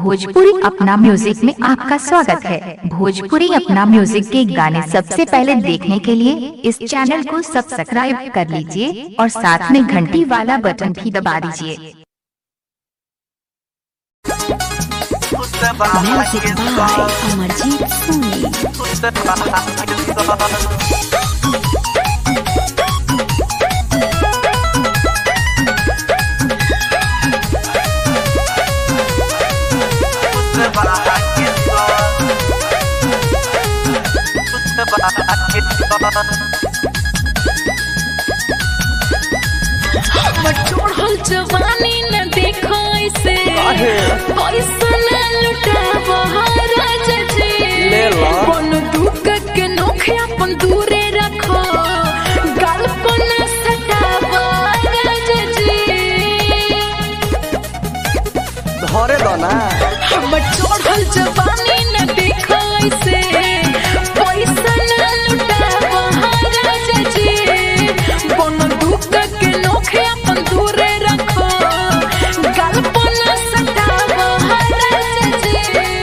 भोजपुरी अपना म्यूजिक में आपका स्वागत है भोजपुरी अपना म्यूजिक के गाने सबसे पहले देखने के लिए इस चैनल को सब्सक्राइब कर लीजिए और साथ में घंटी वाला बटन भी दबा दीजिए Music by Amarjit Soni. हमर चढ़ल जवानी न देखो ऐसे पैसा न लुटाब राजा जी बन दुख के नोखे अपन दूरे रखो गाल पर न सटाब राजा जी धरे दो ना हमर चढ़ल जवानी न देखो ऐसे पैसा न लुटाब राजा जी बन दुख के नोखे अपन दूरे रखो गाल पर न सटाब राजा जी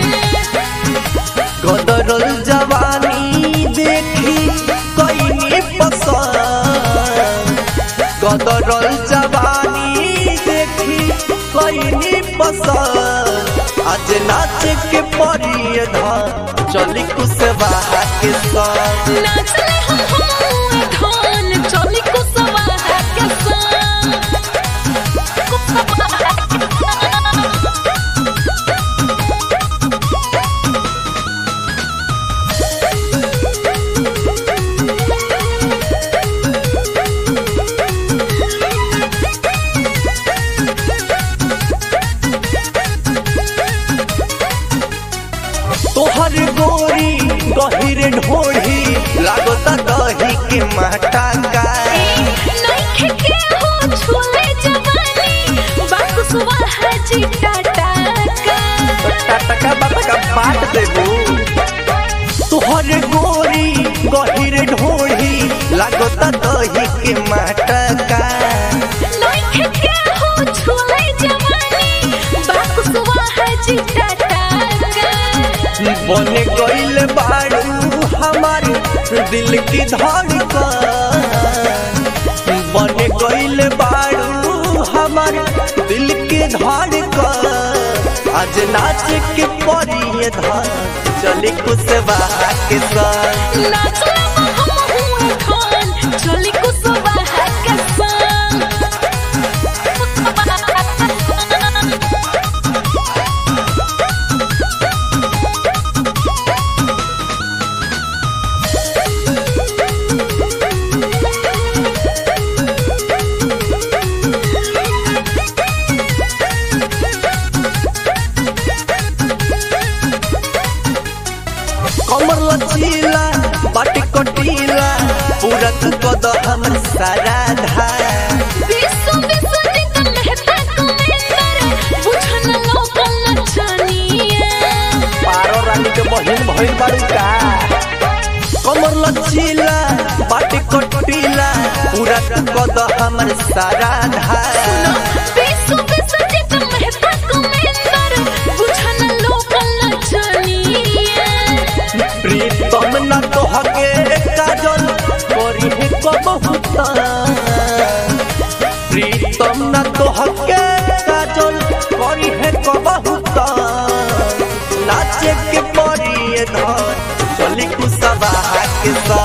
गदरल जवानी देखी कईनी पसंद गदरल जवानी देखी कईनी पसंद आज नाच के परी धान चली कुशवाहा के संग नाचले हम हम धान चली कुसवा के संग कुसवा के संग तोहर गोरी गहिरे ढोढ़ी लागता दही के माटा का नइखे के हो छुले जवानी बाकुसवा हाजी टाटा का टटका बटका बाट देबू तोहर गोरी गहिर ढोढ़ी लागता दही के माटका नइखे के हो छुले जवानी बाकुसवा हाजी टाटा का बने गइल बाड़ू हमार दिल की धड़कन बने गइल बाड़ू हमार दिल की धड़कन आज नाच के परी धान चली कुशवाहा के संग नाचले हम हुए खान चली कुसवा के संग कुसवा के संग कमर लचीला बाटी कटीला पूरा तू कद हमर सारा धार विश्व विश्व नित मेहता कुमेंदर बुझन लोकल नचनिया पारो रानी के बहिन भइल बाड़ी का कमर लचीला बाटी कटीला पूरा तू कद हमर सारा धार विश्व विश्व नित मेहता कुमेंदर बुझन लोकल नचनिया प्रीतम न तोहके काजल करी है कबहुता प्रीतम न तोहके काजल करी है कबहुता नाचे के परी धन चली कुसवाहा के सा